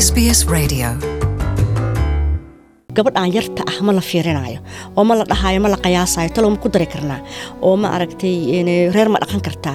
SBS Radio. gabadhan yarta ah ma la fiirinayo oo ma la dhahayo ma la qiyaasayo talow ma ku dari karnaa oo ma aragtay reer ma dhaqan kartaa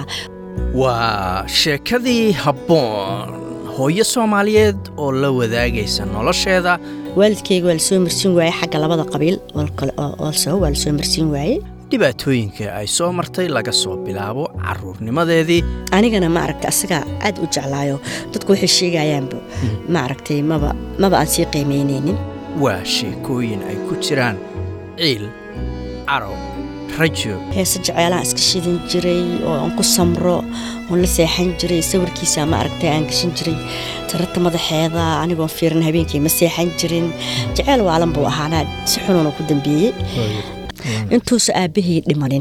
waa sheekadii habboon hooyo soomaaliyeed oo la wadaagaysa nolosheeda waalidkeyga waa lasoo marsiin waaye xagga labada qabiil olso waa lasoo marsiin waaye dhibaatooyinka ay soo martay laga soo bilaabo carruurnimadeedii anigana ma aragtay asagaa aad u jeclaayo dadku waxay sheegayaanba ma aragtay maba maba aan sii qiimaynaynin waa sheekooyin ay ku jiraan ciil carow rajo heese jeceelaan iska shidan jiray oo aan ku samro oon la seexan jiray sawirkiisa ma aragtay aan gashan jiray tararta madaxeeda anigoon fiirin habeenkii ma seexan jirin jeceel waalan buu ahaanaa si xunuuna ku dambeeyey intuusa aabbahay dhimanin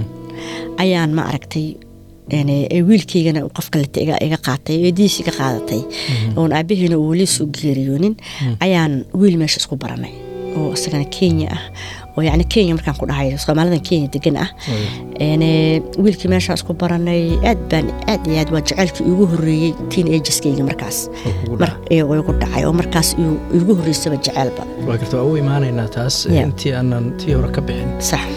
ayaan ma aragtay wiilkeygana qof kaleta iga qaatay eedihiis iga qaadatay oon aabaheyna uu weli soo geeriyoonin ayaan wiil meesha isku baranay oo isagana kenya ah oo yani kenya markaan ku dhahay soomaalidan kenya degan ah wiilkii meeshaa isku baranay aad baan aad iyo aad waa jaceylkii igu horeeyey tiin ageskeyga markaas igu dhacay oo markaas igu horeysaba jaceylba waa garta waa u imaanaynaa taas intii aanan tii hore ka bixin sax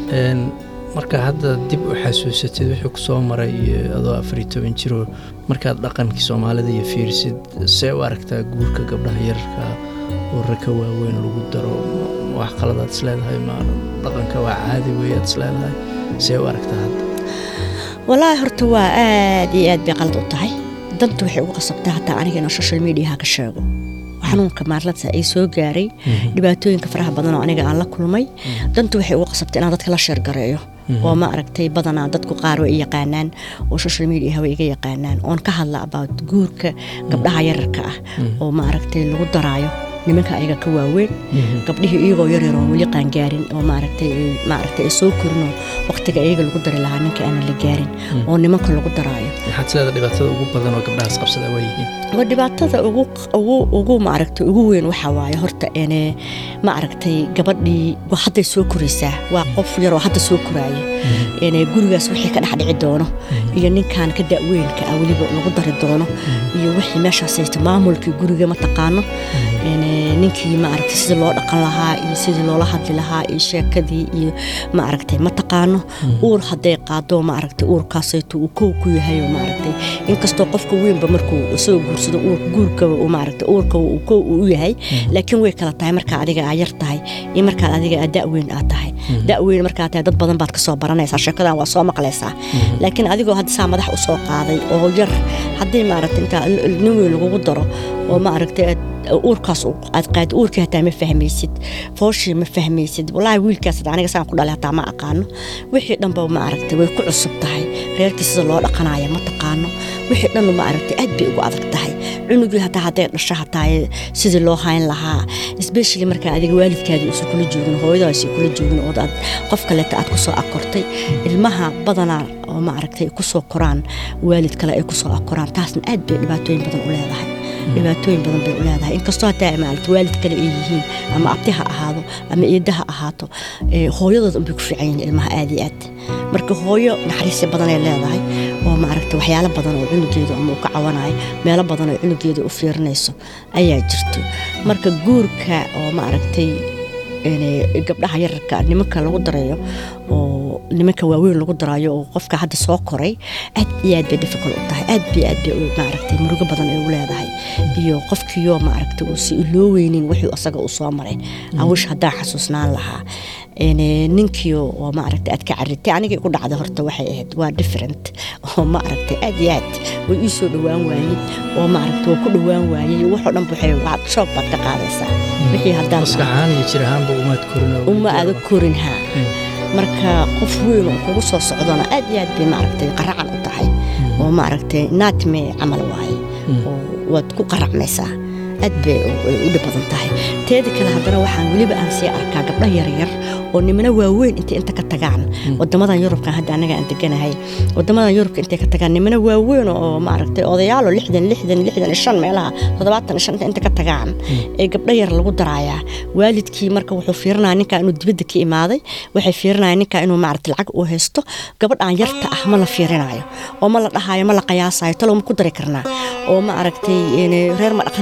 marka hadda dib u xasuusatid wuxuu ku soo maray adoo afar iyo toban jiroo markaad dhaqankii soomaalida iyo fiirisid see u aragtaa guurka gabdhaha yararka oo raka waaweyn lagu daro wax qaladaad isleedahay ma dhaqanka waa caadi weeyaad isleedahay see u aragtaa hadda walaahi horta waa aad iyo aad bay qalad u tahay danta waxay ugu qasabtaa hataa aniga inaan social mediaha ka sheego xanuunka maarlada ay soo gaaray dhibaatooyinka faraha badan oo aniga aan la kulmay dantu waxay ugu qasabtay inaan dadka la sheergareeyo oo ma aragtay badanaa dadku qaar way yaqaanaan oo social mediaha way iga yaqaanaan oon ka hadla about guurka gabdhaha yararka ah oo ma aragtay lagu daraayo nimanka ayaga ka waaweyn gabdhihii iyagoo yaryar oo weli qaangaarin oo maaragtay maaragtay ay soo korinoo waqtiga iyaga lagu dari lahaa ninka aanan la gaarin oo nimanka lagu daraayo maxaad sileeda dhibaatada ugu badan oo gabdhahaas qabsada waa yihiin waa dhibaatada ugu ugu ugu maaragtay ugu weyn waxaa waaye horta ene ma aragtay gabadhii waa hadday soo koraysaa waa qof yaroo hadda soo koraaya ene gurigaas wixii ka dhex dhici doono iyo ninkan ka da'weynka ah weliba lagu dari doono iyo wixii meeshaas haysta maamulkii guriga ma taqaano ninkii ma aragtay sidii loo dhaqan lahaa iyo sidii loola hadli lahaa iyo sheekadii iyo ma aragtay ma taqaano uur hadday qaado ma aragtay uurkaasayto uu kow ku yahay oo ma aragtay inkastoo qofka weynba markuu isagoo guursado guurkaba uu ma aragtay uurkaba uu kow u yahay laakiin way kala tahay markaa adiga aa yar tahay iyo markaad adiga aa da'weyn aad tahay da'weyn markaa tahay dad badan baad ka soo baranaysaa sheekadan waa soo maqlaysaa laakiin adigoo hadda saa madax u soo qaaday oo yar haddii ma aragtay intaa nin weyn lagugu daro oo ma aragtay uurkaas aad qaadi uurkii hataa ma fahmaysid fooshii ma fahmaysid walaahi wiilkaas aniga saan ku dhalay hataa ma aqaano wixii dhanba ma aragtay way ku cusub tahay reerkii sida loo dhaqanayo ma taqaano wixii dhan ma aragtay aad bay ugu adag tahay cunugii hataa hadday dhasho hataa sidii loo hayn lahaa especially markaa adiga waalidkaadii uusan kula joogin hooyadaasi kula joogin oo aad qof kaleeta aad kusoo akortay ilmaha badanaa oo ma aragtay kusoo koraan waalid kale ay kusoo akoraan taasna aad bay dhibaatooyin badan u leedahay dhibaatooyin badan bay u leedahay inkastoo hataa maaragta waalid kale ay yihiin ama abti ha ahaado ama eedda ha ahaato hooyadood unbay ku fiican yihiin ilmaha aad iyo aad marka hooyo naxariisi badan ay leedahay oo maaragta waxyaalo badan oo cunugeedu ama uu ka cawanayo meelo badan oo cunugeedu u fiirinayso ayaa jirto marka guurka oo maaragtay gabdhaha yararka nimanka lagu darayo oo nimanka waaweyn lagu daraayo oo qofka hadda soo koray aad iyo aad bay difficult u tahay aad bay aad bay maaragtay murugo badan ay u leedahay iyo qofkiioo maaragtay uusi loo weynin wixii asaga uu soo maray awish haddaan xasuusnaan lahaa ninkiio oo maaragtay aad ka caritay anigii ku dhacday horta waxay ahayd waa different oo maaragtay aad iyo aad way ii soo dhowaan waayey oo maaragtay waa ku dhowaan waayey waxoo dhan waxay waad shoog baad ka qaadaysaa wixii haddaan maskaxahaan iyo jir ahaanba umaad korin uma aada korin haa marka qof weyn oo kugu soo socdona aad iyo aad bay maaragtay qaracan u tahay oo maaragtay naatme camal waaye oo waad ku qaracmaysaa aad bay u dhib badan tahay teeda kale haddana waxaan weliba aan sii arkaa gabdho yaryar oo nimana waaweyn intay inta ka tagaan wadamadan yurubkan hadda anaga aan deganahay wadamadan yurubka intay ka tagaan nimana waaweyn oo maaragtay odayaalo lixdan lixdan lixdan iyo shan meelaha toddobaatan iyo shanta inta ka tagaan ee gabdho yar lagu daraayaa waalidkii marka wuxuu fiirinaya ninkaa inuu dibadda ka imaaday waxay fiirinayaan ninkaa inuu maaragtay lacag uu haysto gabadhan yarta ah ma la fiirinayo oo ma la dhahayo ma la qiyaasayo talow ma ku dari karnaa oo ma aragtay reer ma dhaqan kartaa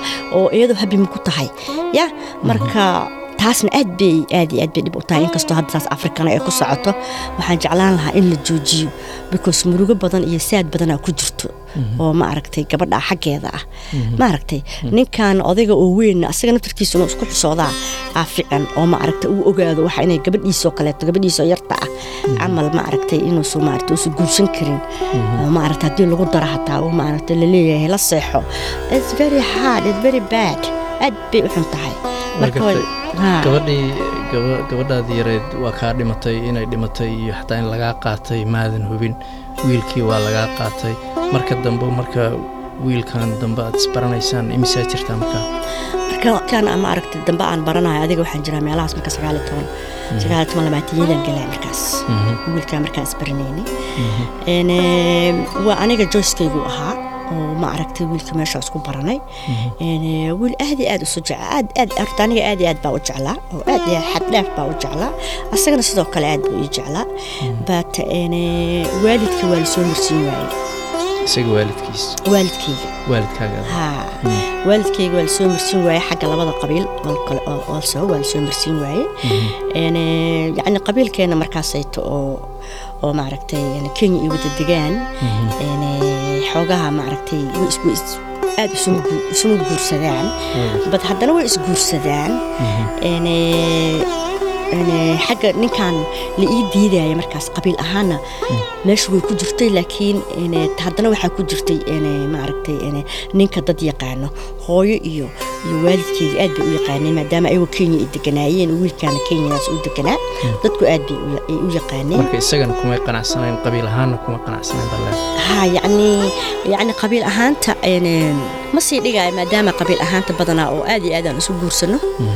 oo iyadoo habi ma ku tahay ya marka taasna aad bay aad iyo aad bay dhib u tahay inkastoo hadda taas afrikana ay ku socoto waxaan jeclaan lahaa in la joojiyo because murugo badan iyo saad badanaa ku jirto oo ma aragtay gabadha xaggeeda ah ma aragtay ninkan odayga oo weyn asaga naftarkiisa inuu isku xisoodaa aa fican oo ma aragtay uu ogaado waxa inay gabadhiisoo kaleeto gabadhiisoo yarta ah camal ma aragtay inuusu maaragtay uusu guursan karin oo ma aragtay haddii lagu daro hataa uu ma aragtay laleeyahay la seexo it's very hard it's very bad aad bay u xun tahay marka gartay. haa. gabadhii gaba- gabadhaadii yareed waa kaa dhimatay inay dhimatay iyo xataa in lagaa qaatay maadan hubin wiilkii waa lagaa qaatay marka dambe marka wiilkan dambe aad isbaranaysaan imisaa jirtaa markaa marka kan ama aragtay dambe aan baranayo adiga waxaan jiraa meelahaas marka sagaal iyo toban sagaal iyo toban labaatayadan galaa markaas wiilkaa markaan isbaranayni En, eh, waa aniga joyskaygu ahaa oo ma aragtay wiilka meesha isku baranay En, eh, wiil aad iyo aad usu jecla aad aad horta aniga aad iyo aad baa u jeclaa oo aad iyo xad dheer baa u jeclaa asagana sidoo kale aad buu ii jeclaa but en, eh, waalidka waa lasoo marsiin waayey isaga waalidkiis waalidkayga waalidkaaga haa waalidkayga waa lasoo marsiin waaye xagga labada qabiil oo kale oo also waa lasoo marsiin waaye En, eh, yacni qabiilkeena markaasayto oo oo maaragtay yani kenya iyo wada degaan En, eh, xoogaha maaragtay way is- way is- aad isuma gu- isuma guursadaan bad haddana way isguursadaan En, eh, en, eh, xagga ninkan la ii diidaya markaas qabiil ahaana meesha way ku jirtay laakiin en, eh, haddana waxaa ku jirtay en, eh, maaragtay en, eh, ninka dad yaqaano hooyo iyo iyo waalidkeeda aad bay u yaqaaneen maadaama ayagoo kenya ay deganaayeen wiilkaana kenyadaas u deganaa dadku aad bay u ya- ay u yaqaaneen marka isagana kumay qanacsanayn qabiil ahaanna kuma qanacsanayn baa leedahay ها يعني يعني قبيل أهانتا يعني ما سي دقاي ما دام قبيل أهانتا بدنا أو آدي آدي أنا سو جورسنو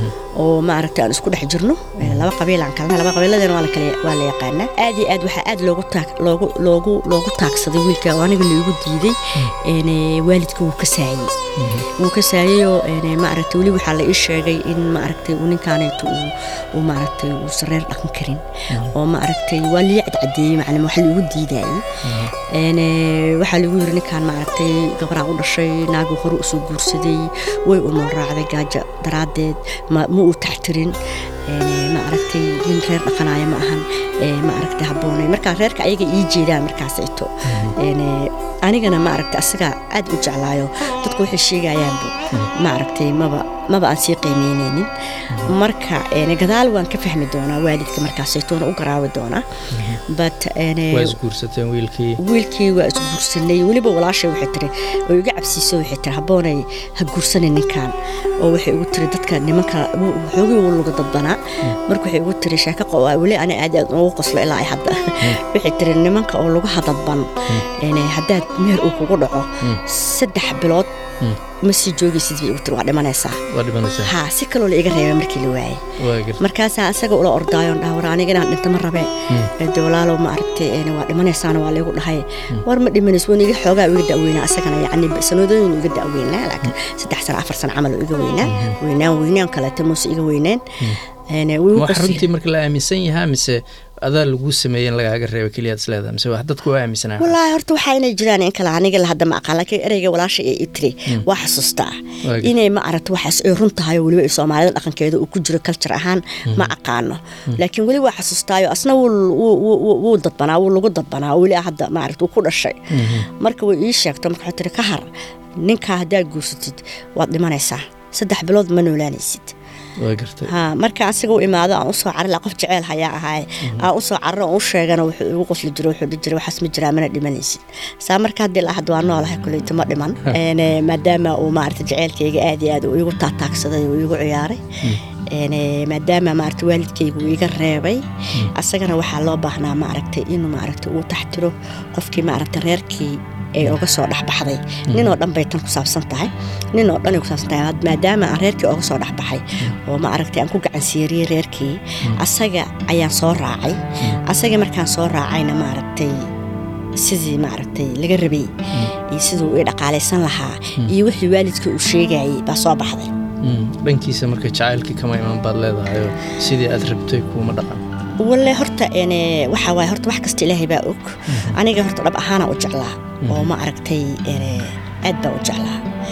oo ma aragtay aan isku dhex jirno Ee, laba qabiil aan kalna laba qabiiladana waa la kala waa la yaqaanaa aad iyo aad waxaa aad loogu taag loogu loogu loogu taagsaday wiilka oo aniga loogu diiday een ee, waalidka wuu ka saayey wuu ka saayeyoo een ma aragtay weli waxaa la ii sheegay in ma aragtay uu ninkaaneeto uu uu ma aragtay uu sareer dhaqan karin oo ma aragtay waa liya cadcadeeyey macnaa wax loogu diidayay een ee, waxaa lagu yiri ninkaan ma aragtay gabaraa u dhashay naagu hore usoo guursaday way umul raacday gaajo daraaddeed ma ma uu taxtirin een ma aragtay nin reer dhaqanaya ma ahan ee ma aragtay habboonay markaa reerka ayaga ii jeedaan markaasayto een anigana ma aragtay asaga aad u jeclaayo dadku waxay sheegayaanba ma aragtay maba maba aan sii qiimeyneynin marka een gadaal waan ka fahmi doonaa waalidka markaasaytoona u garaawi doonaa but een waa isguursateen wiilkii wiilkii waa isguursanay weliba walaashay waxay tiri oo iga cabsiiso waxay tiri habboonay ha guursanin ninkan oo waxay ugu tiri dadka nimanka xoogii wuu laga dadbanaa marka waxay ugu tiri sheeko qo- weli ani aad aad ugu qoslo ilaa ay hadda waxay tiri nimanka oo lagu hadadban een haddaad meher uu kugu dhaco saddex bilood ma sii joogaysid bay ugu tiri waa dhimanaysaa waa dhimanaysaa haa si kaloo la iga reebay markii la waayay waa garta markaasaa asaga ula ordaayoon dhaha war aniga inaan dhinto ma rabee de walaalow ma aragtay een waa dhimanaysaana waa laygu dhahay war ma dhimanays wan iga xoogaa iga da'weynaa asagana yacni sanadooyin iga da'weynaa laakiin saddex sano afar sano camal oo iga weynaa weynaan weynaan kaleeto muuse iga weyneen een wuu igu wax qosli- runtii marka la aaminsan yahaa mise adaa laguu sameeyey in lagaaga reeba keliyaad isleedahay mise wax dadku waa aaminsanaa wallaahi horta waxaa inay jiraan in kale aniga la hadda ma aqaan laakiin ereyga walaasha ee i tiri waa xasuustaa Waa garta. inay ma aragto waxaas ay run tahay oo weliba ay soomaalida dhaqankeeda uu ku jiro culture ahaan ma aqaano laakiin weli waa xasuustaayo asna wuu wuu- wuu wuu dadbanaa wuu lagu dadbanaa oo weli hadda ma aragto uu ku dhashay marka way ii sheegto marka waxay tiri ka har ninkaa haddaad guursatid waad dhimanaysaa saddex bilood ma noolaanaysid waa gartay ha marka asiga u imaado aan usoo carila qof jeceel hayaa ahaay aan usoo cariro aan u sheegana wuxuu igu qosli jiro wuxuu dhihi jiray waxaas ma jiraa mana dhimanaysid saa marka haddii la hadda waa noolahay kuleyta ma dhiman Een, eh, maadaama uu maarata jeceelkayga aad iyo aad uu igu taataagsaday uu igu ciyaaray Een, eh, maadaama maarata waalidkaygu uu iga reebay asagana waxaa loo baahnaa maaragtay inuu maaragta uu taxtiro qofkii maaragta reerkii ay uga soo dhexbaxday nin oo dhan bay tan ku saabsan tahay nin oo dhan ay ku saabsan tahay maadaama aan reerkii uga soo dhexbaxay oo ma aragtay aan ku gacan siiriyey reerkii asaga ayaan soo raacay asagii markaan soo raacayna maaragtay sidii maaragtay laga rabay iyo siduu ii dhaqaalaysan lahaa iyo wixii waalidka uu sheegayay baa soo baxday Mm, dhankiisa marka jacaylkii kama iman baad leedahayoo sidii aad rabtay kuuma dhaqan walle horta een waxa waaye horta wax kasta ilaahay baa og aniga horta dhab ahaana u jeclaa oo ma aragtay een aad baa u jeclaa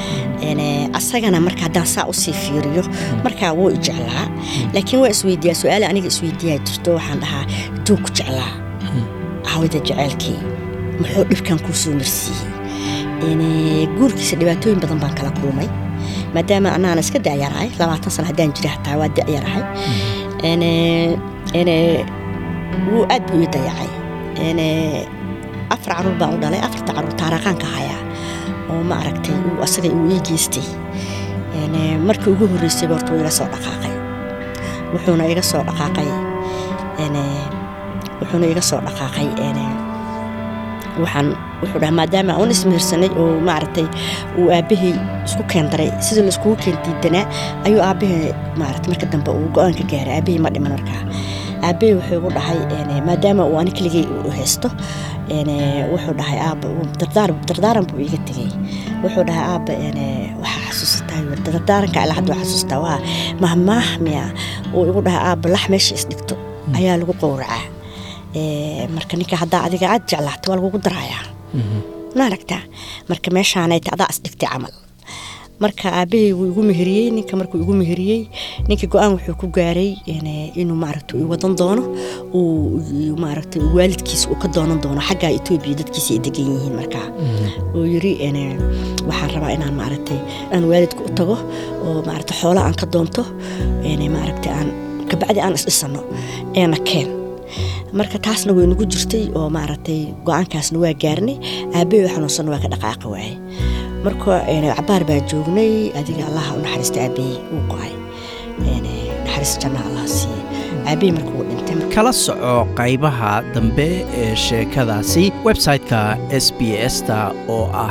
Ene, asagana marka haddaan saa usii fiiriyo markaa wuu i jeclaa laakiin waa isweydiiyaa su-aale aniga isweydiiyaa jirto waxaan dhahaa intuu ku jeclaa hawada jeceelkii muxuu dhibkan kuu soo marsiiyey Ene, guurkiisa dhibaatooyin badan baan kala kulmay maadaama anaana iska da'yarahay labaatan sano haddaan jira hataa waa da'yarahay Ene, ene, wuu aad buu ii dayacay Ene, afar caruur baan u dhalay afarta caruur taaraqaanka hayaa oo ma aragtay uu asaga uu ii geystay Ene, markii ugu horreysay horta wuu iga soo dhaqaaqay wuxuuna iga soo dhaqaaqay ene, wuxuuna iga soo dhaqaaqay ene, waxaan wuxuu dhahaa maadaama aan ismiirsanay oo maaragtay uu aabbahay isku keendaray sidii laiskugu keen diidanaa ayuu aabbahay maaragtay marka dambe uu go-aan ka gaaray aabbahay ma dhiman markaa aabbahay wuxuu igu dhahay ene, maadaama uu ani keligay u haysto ene, wuxuu dhahay aabba uu dardaar dardaaran buu iiga tegay wuxuu dhahay aabba ene, waxaa xasuusataa yuu yidhi, dardaaranka ilaa hadda waa xasuustaa waa mahmaah miya uu igu dhahay aabba lax meesha isdhigto ayaa lagu qowracaa Ee, marka ninka haddaa adiga aad jeclaata waa lagugu darayaa ma aragtaa marka meeshaanayta adaa isdhigtay camal marka aabbahay wuu igu meheriyey ninka markuu igu meheriyey ninka go-aan wuxuu ku gaaray ene, inuu maaragta uu wadan doono uu maaragta waalidkiisa uu ka doonan doono xagga etoobiya dadkiisa ay degan yihiin markaa uu yiri ene, waxaan rabaa inaan maaragtay aan waalidka u tago oo maaragta xoola aan ka doonto ene, maaragta aan kabacdi aan isdhisano eena keen marka taasna way nagu jirtay oo maaragtay go-aankaasna waa gaarnay aabbahay xanuunsanna waa ka dhaqaaqi waayey marka ene, cabaar baa joognay adiga allaha u naxariista aabbahay uu go-ay Ene, naxariis janna allaha siiye aabbahay marka uu dhintay kala soco qaybaha dambe ee sheekadaasi website-ka s b s-ta oo ah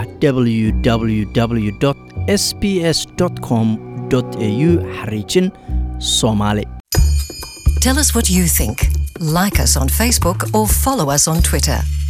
www s b s com au xariijin soomaali Tell us what you think. Like us on Facebook or follow us on Twitter.